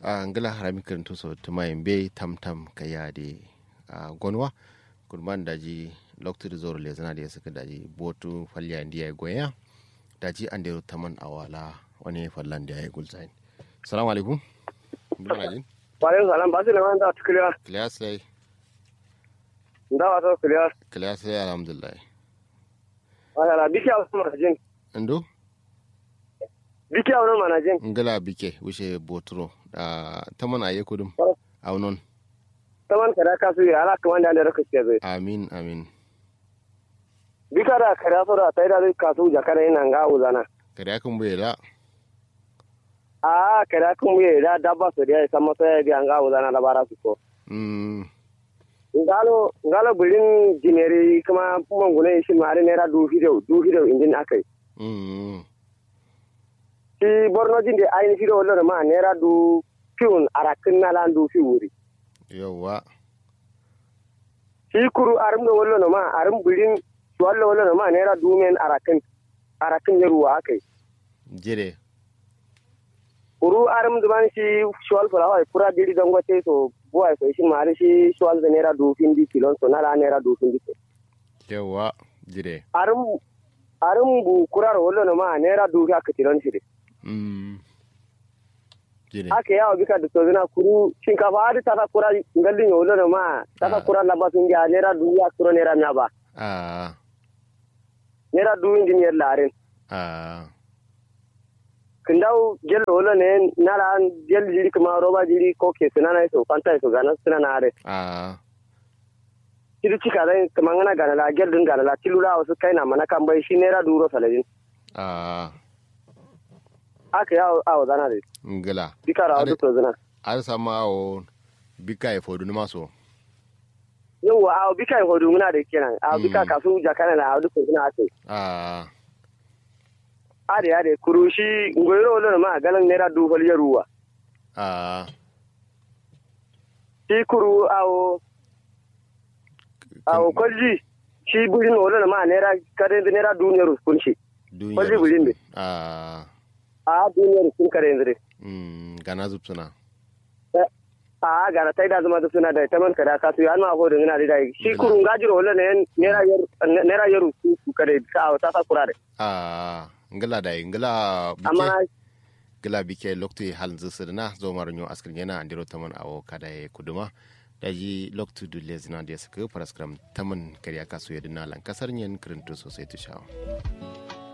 a ngala harami kirintu so tumayin be tam tam kaya de a gonwa kurban daji lokti zoro le zana da suka daji botu falya ndiya goya daji an dero taman awala wani fallan da ya gulzain assalamu alaikum bula jin Waalaikum salam basi na wanda tukuliwa clear sai ndawa to kuliwa clear sai alhamdulillah wala biki awu manajin ndo biki awu manajin ngala bike wuce boturo da taman aye kudum aunon taman kada kasu ya ala kaman da da kace zai amin amin bika da kada so da tai da kasu jakara ina nga uzana kada kan buye da a kada kun mu da dabba so da sama sai da nga uzana da bara su ko mm ngalo ngalo bulin jineri kuma mangune shi mare nera du video du video indin akai mm shi borno jinde ayin video wallo ma nera du fiun arakin na lan du fi wuri yawa shi kuru arum do wallo ma arum bulin wallo wallo ma nera du men arakin arakin ne ruwa akai jire kuru arum duman shi shwal fulawa kura diri dangote so buwa so shi mare shi shwal da nera du findi kilon so nala nera du findi so yawa jire arum arum bu kurar wallo ma nera du ka kilon shi de mm jire aka yawa bika da tozina kuru shinkafa hadi tata kura ngallin yo wallo ma tata kura laba sun ja nera du ya kuro nera nya ba a nera du indi yer laren a kindaw gel wala ne nala gel jiri kuma roba jiri ko ke sinana so fanta so gana sinana are a kidi cika dai kuma ngana gana la gel din gana la tilula wasu kai na mana kan bai shi nera duro saladin a aka yawo awo zana dai ngala dikara Ade- wadu to zina ar sama o bika e fodu numa so yawa awo bika en hodu ngana da kenan awo bika Mm. kasu jakana na wadu to zina ate a ade ade kurushi ngoyro wala ma galan nera du hol yaruwa a shi kuru awo awo kolji shi burin wala ma nera kare nera duniyar kunshi duniya Kwaje bulin de. a a duniyar kun kare ndire mm gana zupsuna a gara tai da zama da suna da taman kada ka su an ma ho da ngina da dai shi kurun gajiro wala ne nera yar nera yar su su kare ka ta ta kurare a ngala da ngala amma bike gila bike loktu hal zisirna zo maranyo askrin yana andiro taman awo kada e kuduma daji loktu du lezina da suka paraskram taman kariya kasu yadina lan kasar nyen kirinto sosai tushawa